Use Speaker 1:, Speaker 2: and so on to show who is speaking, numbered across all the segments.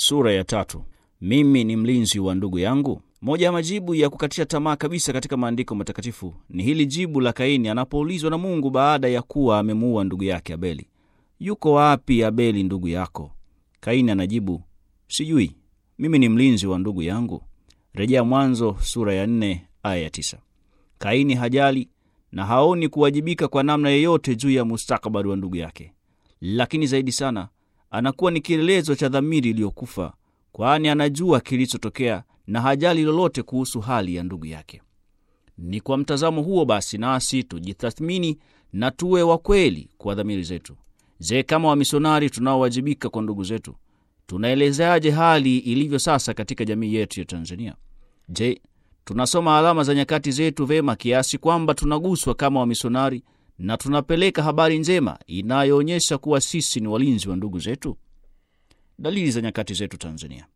Speaker 1: sura ya tatu. Mimi ni mlinzi wa ndugu yangu. Moja ya majibu ya kukatisha tamaa kabisa katika maandiko matakatifu ni hili jibu la Kaini anapoulizwa na Mungu baada ya kuwa amemuua ndugu yake Abeli. Yuko wapi Abeli ndugu yako? Kaini anajibu, sijui, mimi ni mlinzi wa ndugu yangu. Rejea Mwanzo sura ya nne aya ya tisa. Kaini hajali na haoni kuwajibika kwa namna yeyote juu ya mustakabali wa ndugu yake, lakini zaidi sana anakuwa ni kielelezo cha dhamiri iliyokufa, kwani anajua kilichotokea na hajali lolote kuhusu hali ya ndugu yake. Ni kwa mtazamo huo basi nasi tujitathmini na tuwe wa kweli kwa dhamiri zetu. Je, kama wamisionari tunaowajibika kwa ndugu zetu, tunaelezeaje hali ilivyo sasa katika jamii yetu ya Tanzania? Je, tunasoma alama za nyakati zetu vema kiasi kwamba tunaguswa kama wamisionari na tunapeleka habari njema inayoonyesha kuwa sisi ni walinzi wa ndugu zetu? Dalili za nyakati zetu Tanzania.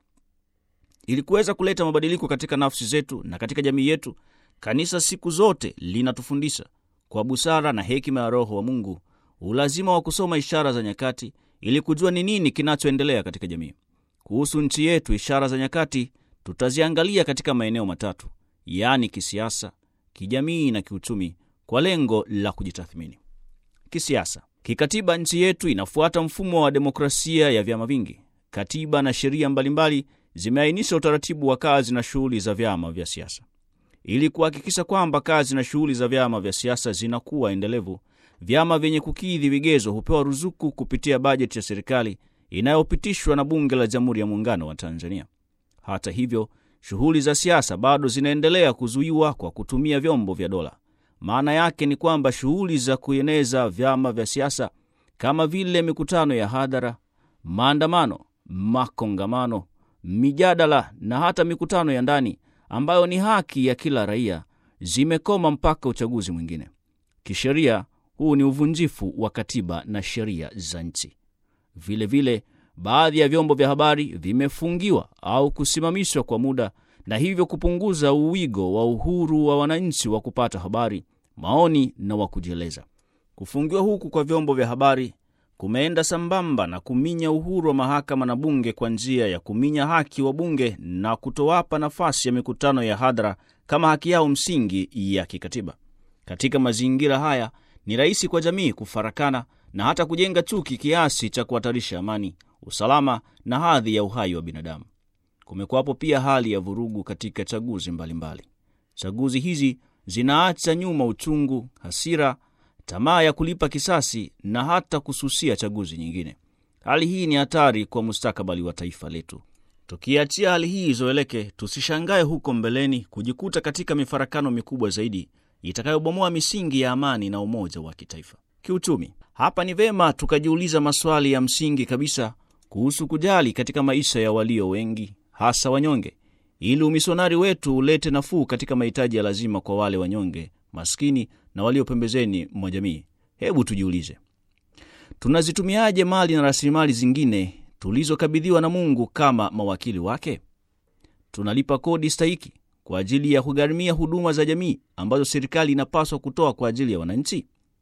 Speaker 1: Ili kuweza kuleta mabadiliko katika nafsi zetu na katika jamii yetu, kanisa siku zote linatufundisha kwa busara na hekima ya Roho wa Mungu ulazima wa kusoma ishara za nyakati ili kujua ni nini kinachoendelea katika jamii. Kuhusu nchi yetu, ishara za nyakati tutaziangalia katika maeneo matatu, yaani kisiasa, kijamii na kiuchumi, kwa lengo la kujitathmini. Kisiasa. Kikatiba, nchi yetu inafuata mfumo wa demokrasia ya vyama vingi. Katiba na sheria mbalimbali zimeainisha utaratibu wa kazi na shughuli za vyama vya siasa. Ili kuhakikisha kwamba kazi na shughuli za vyama vya siasa zinakuwa endelevu, vyama vyenye kukidhi vigezo hupewa ruzuku kupitia bajeti ya serikali inayopitishwa na Bunge la Jamhuri ya Muungano wa Tanzania. Hata hivyo, shughuli za siasa bado zinaendelea kuzuiwa kwa kutumia vyombo vya dola. Maana yake ni kwamba shughuli za kueneza vyama vya siasa kama vile mikutano ya hadhara, maandamano, makongamano, mijadala na hata mikutano ya ndani ambayo ni haki ya kila raia zimekoma mpaka uchaguzi mwingine. Kisheria, huu ni uvunjifu wa katiba na sheria za nchi. Vilevile, baadhi ya vyombo vya habari vimefungiwa au kusimamishwa kwa muda na hivyo kupunguza uwigo wa uhuru wa wananchi wa kupata habari, maoni na wa kujieleza. Kufungiwa huku kwa vyombo vya habari kumeenda sambamba na kuminya uhuru wa mahakama na bunge kwa njia ya kuminya haki wa bunge na kutowapa nafasi ya mikutano ya hadhara kama haki yao msingi ya kikatiba. Katika mazingira haya, ni rahisi kwa jamii kufarakana na hata kujenga chuki kiasi cha kuhatarisha amani, usalama na hadhi ya uhai wa binadamu. Kumekuwapo pia hali ya vurugu katika chaguzi mbalimbali mbali. Chaguzi hizi zinaacha nyuma uchungu, hasira, tamaa ya kulipa kisasi na hata kususia chaguzi nyingine. Hali hii ni hatari kwa mustakabali wa taifa letu. Tukiachia hali hii izoeleke, tusishangae huko mbeleni kujikuta katika mifarakano mikubwa zaidi itakayobomoa misingi ya amani na umoja wa kitaifa. Kiuchumi, hapa ni vema tukajiuliza maswali ya msingi kabisa kuhusu kujali katika maisha ya walio wengi, hasa wanyonge, ili umisionari wetu ulete nafuu katika mahitaji ya lazima kwa wale wanyonge, maskini na walio pembezeni mwa jamii. Hebu tujiulize, tunazitumiaje mali na rasilimali zingine tulizokabidhiwa na Mungu kama mawakili wake? Tunalipa kodi stahiki kwa ajili ya kugharimia huduma za jamii ambazo serikali inapaswa kutoa kwa ajili ya wananchi?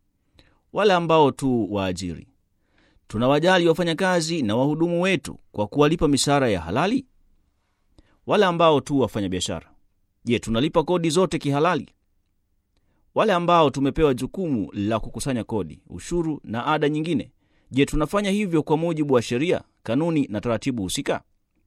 Speaker 1: Wale ambao tu waajiri, tunawajali wafanyakazi na wahudumu wetu kwa kuwalipa mishahara ya halali? Wale ambao tu wafanya biashara, je, tunalipa kodi zote kihalali? Wale ambao tumepewa jukumu la kukusanya kodi, ushuru na ada nyingine, je, tunafanya hivyo kwa mujibu wa sheria, kanuni na taratibu husika?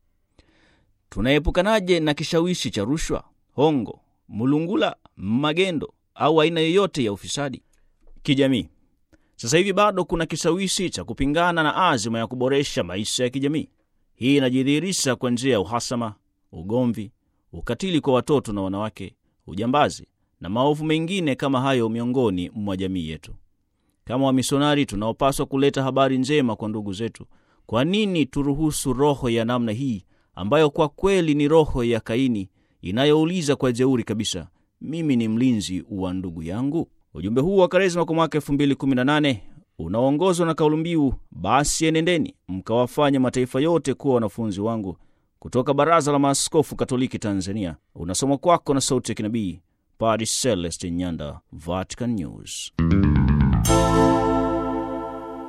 Speaker 1: Tunaepukanaje na kishawishi cha rushwa, hongo, mulungula, magendo au aina yoyote ya ufisadi? Kijamii, sasa hivi bado kuna kishawishi cha kupingana na azima ya kuboresha maisha ya kijamii. Hii inajidhihirisha kwa njia ya uhasama, ugomvi, ukatili kwa watoto na wanawake, ujambazi na maovu mengine kama hayo miongoni mwa jamii yetu. Kama wamisionari tunaopaswa kuleta habari njema kwa ndugu zetu, kwa nini turuhusu roho ya namna hii ambayo kwa kweli ni roho ya Kaini inayouliza kwa jeuri kabisa, mimi ni mlinzi wa ndugu yangu? Ujumbe huu wa Karisma kwa mwaka 2018 unaoongozwa na kauli mbiu basi enendeni mkawafanya mataifa yote kuwa wanafunzi wangu, kutoka Baraza la Maaskofu Katoliki Tanzania, unasoma kwako na sauti ya kinabii Padre Celestin Nyanda, Vatican News.